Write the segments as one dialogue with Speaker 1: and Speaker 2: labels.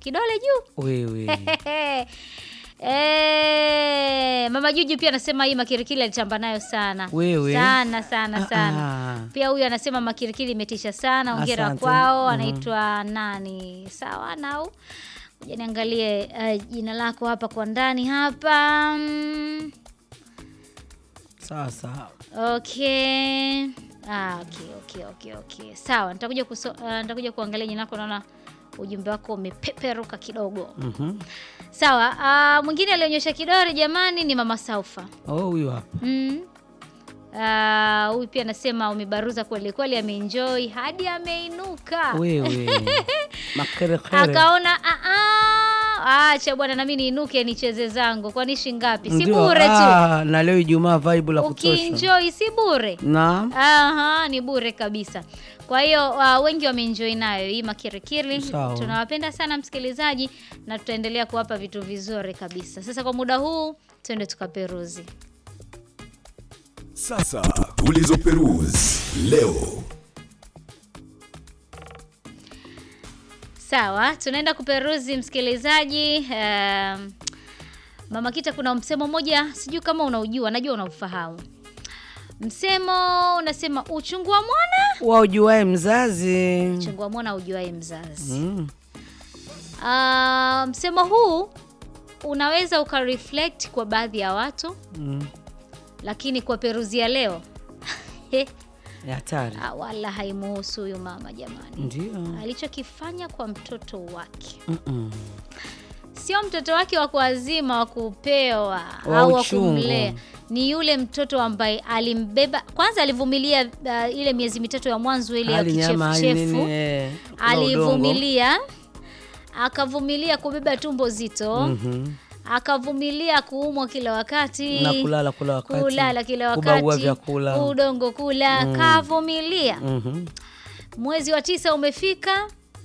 Speaker 1: kidole juu
Speaker 2: wewe
Speaker 1: Eh, mama Juju pia anasema hii makirikili alitamba nayo sana
Speaker 2: Wewe?
Speaker 1: sana sana
Speaker 2: Ah,
Speaker 1: sana.
Speaker 2: ah.
Speaker 1: Pia huyu anasema makirikili imetisha sana, ongera
Speaker 2: Asante.
Speaker 1: kwao.
Speaker 2: Mhm.
Speaker 1: Anaitwa nani? Sawa nau Ngoja niangalie eh, jina lako hapa kwa ndani hapa. Mm,
Speaker 2: sawa sawa
Speaker 1: Okay. Ah, okay, okay, okay, okay. Sawa, nitakuja kuso, uh, nitakuja kuangalia jina lako, naona ujumbe wako umepeperuka kidogo.
Speaker 2: Mhm.
Speaker 1: Sawa, ah, mwingine alionyesha kidole jamani ni Mama Saufa.
Speaker 2: oh huyu hapa
Speaker 1: Mm. Ah, huyu pia anasema umebaruza kweli kweli, ameenjoy hadi ameinuka.
Speaker 2: wewe makerekere
Speaker 1: Akaona "Ah, ah, acha bwana nami niinuke nicheze zangu, kwani shingapi? Si
Speaker 2: Ndio,
Speaker 1: bure tu.
Speaker 2: ah, na leo Ijumaa vibe la kutosha
Speaker 1: Ukienjoy si bure.
Speaker 2: naam
Speaker 1: Aha, ni bure kabisa. Kwa hiyo uh, wengi wameenjoy nayo hii makirikiri.
Speaker 2: Sawa.
Speaker 1: Tunawapenda sana msikilizaji, na tutaendelea kuwapa vitu vizuri kabisa. Sasa kwa muda huu twende tukaperuzi.
Speaker 3: Sasa tulizoperuzi leo.
Speaker 1: Sawa, tunaenda kuperuzi msikilizaji. Um, Mama Kita, kuna msemo mmoja sijui kama unaujua, najua unaufahamu. Msemo unasema uchungu wa mwana,
Speaker 2: waujuae mzazi
Speaker 1: uchungu wa mwana ujuae mzazi.
Speaker 2: mm.
Speaker 1: Ah, msemo huu unaweza ukareflect kwa baadhi ya watu
Speaker 2: Mm.
Speaker 1: lakini kwa peruzi ya leo
Speaker 2: Ni hatari
Speaker 1: ah, wala haimuhusu huyu mama jamani.
Speaker 2: ndio
Speaker 1: Alichokifanya kwa mtoto wake
Speaker 2: Mm-mm.
Speaker 1: sio mtoto wake wa kuazima wa kupewa
Speaker 2: Wa
Speaker 1: au wa
Speaker 2: uchungu.
Speaker 1: kumlea, ni yule mtoto ambaye alimbeba kwanza, alivumilia uh, ile miezi mitatu ya mwanzo ile ya
Speaker 2: hali nyama hali
Speaker 1: kichefuchefu
Speaker 2: nini eh, kula udongo.
Speaker 1: alivumilia akavumilia kubeba tumbo zito
Speaker 2: Mhm.
Speaker 1: akavumilia kuumwa kila wakati
Speaker 2: na kulala kula wakati
Speaker 1: kulala kila
Speaker 2: kubagua
Speaker 1: wakati
Speaker 2: vyakula
Speaker 1: udongo kula kavumilia
Speaker 2: Mhm.
Speaker 1: mwezi wa tisa umefika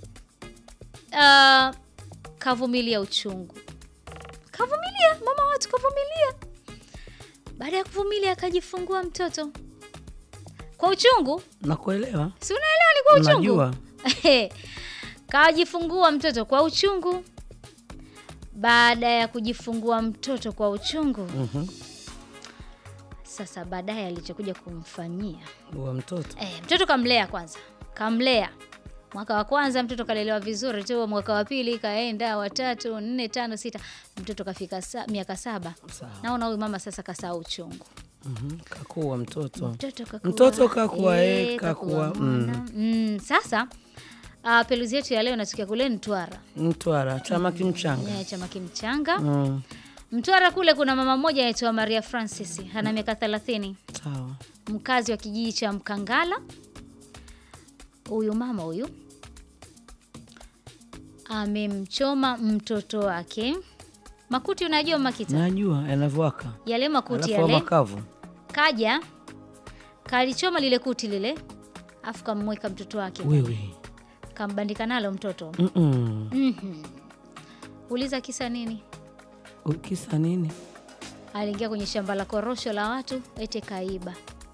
Speaker 1: uh, kavumilia uchungu kavumilia mama watu kavumilia baada ya kuvumilia akajifungua mtoto kwa uchungu
Speaker 2: nakuelewa
Speaker 1: si unaelewa ni kwa uchungu
Speaker 2: najua
Speaker 1: kajifungua mtoto kwa uchungu baada ya kujifungua mtoto kwa uchungu
Speaker 2: Mhm.
Speaker 1: sasa baadaye alichokuja kumfanyia
Speaker 2: wa mtoto
Speaker 1: e, mtoto kamlea kwanza kamlea mwaka wa kwanza mtoto kalelewa vizuri tu mwaka wa pili kaenda watatu nne tano sita mtoto kafika sa, miaka saba
Speaker 2: sawa
Speaker 1: naona huyu mama sasa kasaa uchungu
Speaker 2: Mhm. kakua mtoto
Speaker 1: mtoto kakua,
Speaker 2: Mtoto kakua,
Speaker 1: eh,
Speaker 2: eh,
Speaker 1: kakua
Speaker 2: kakua,
Speaker 1: mwana. mm, sasa uh, peluzi yetu ya leo inatokea kule Mtwara
Speaker 2: mtwara chama kimchanga
Speaker 1: yeah, chama kimchanga
Speaker 2: mm.
Speaker 1: Mtwara kule kuna mama mmoja anaitwa Maria Francis ana miaka 30
Speaker 2: sawa
Speaker 1: mkazi wa kijiji cha Mkangala. Huyu mama huyu amemchoma mtoto wake makuti. Unajua makita
Speaker 2: najua yanavyowaka
Speaker 1: yale makuti
Speaker 2: alafu
Speaker 1: yale,
Speaker 2: makavu
Speaker 1: kaja kalichoma lile kuti lile, afu kammweka mtoto wake,
Speaker 2: wewe
Speaker 1: kambandika nalo mtoto.
Speaker 2: Mm-mm.
Speaker 1: Mhm. Uliza kisa nini?
Speaker 2: kisa nini
Speaker 1: aliingia kwenye shamba la korosho la watu ete kaiba.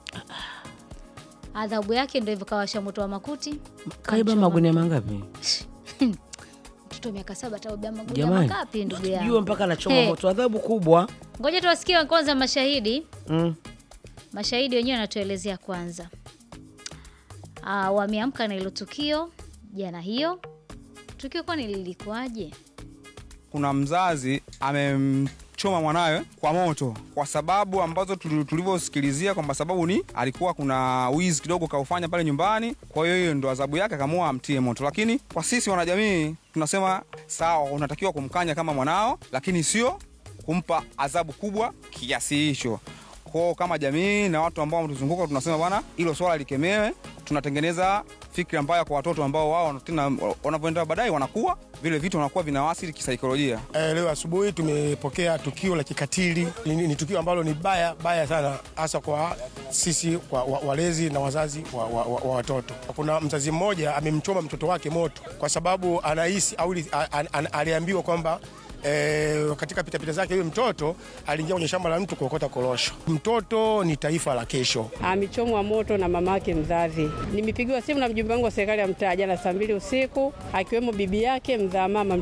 Speaker 1: Adhabu yake ndo hivyo, kawasha moto wa makuti.
Speaker 2: kaiba
Speaker 1: kamchoma.
Speaker 2: magunia mangapi
Speaker 1: Mtoto wa miaka saba ataubia magunia
Speaker 2: jamani
Speaker 1: mangapi? Ndugu
Speaker 2: jua
Speaker 1: yangu,
Speaker 2: mpaka anachoma
Speaker 1: Hey.
Speaker 2: moto adhabu kubwa
Speaker 1: ngoja tuwasikie kwanza mashahidi.
Speaker 2: mm.
Speaker 1: Mashahidi wenyewe wanatuelezea kwanza. Ah, wameamka na hilo tukio jana. Hiyo tukio kwani lilikuwaje?
Speaker 4: kuna mzazi amemchoma mwanawe kwa moto kwa sababu ambazo tuli- tulivyosikilizia kwamba sababu ni alikuwa kuna wizi kidogo kaufanya pale nyumbani kwa hiyo hiyo ndo adhabu yake akamua amtie moto lakini kwa sisi wanajamii tunasema sawa unatakiwa kumkanya kama mwanao lakini sio kumpa adhabu kubwa kiasi hicho kwao kama jamii na watu ambao wametuzunguka tunasema bwana hilo swala likemewe tunatengeneza fikra mbaya kwa watoto ambao wao tena wanavyoenda baadaye wanakuwa vile vitu wanakuwa vinawasili kisaikolojia
Speaker 5: Eh, leo asubuhi tumepokea tukio la kikatili. Ni, ni tukio ambalo ni baya baya sana, hasa kwa sisi kwa, wa, walezi na wazazi wa, wa, wa, wa watoto. Kuna mzazi mmoja amemchoma mtoto wake moto kwa sababu anahisi au li- a- a- a- aliambiwa kwamba E, katika pitapita zake huyo mtoto aliingia kwenye shamba la mtu kuokota korosho. Mtoto ni taifa la kesho.
Speaker 6: amechomwa moto na mamake mzazi. Nimepigiwa simu na mjumbe wangu wa serikali ya mtaa jana saa mbili usiku, akiwemo bibi yake mzaa mama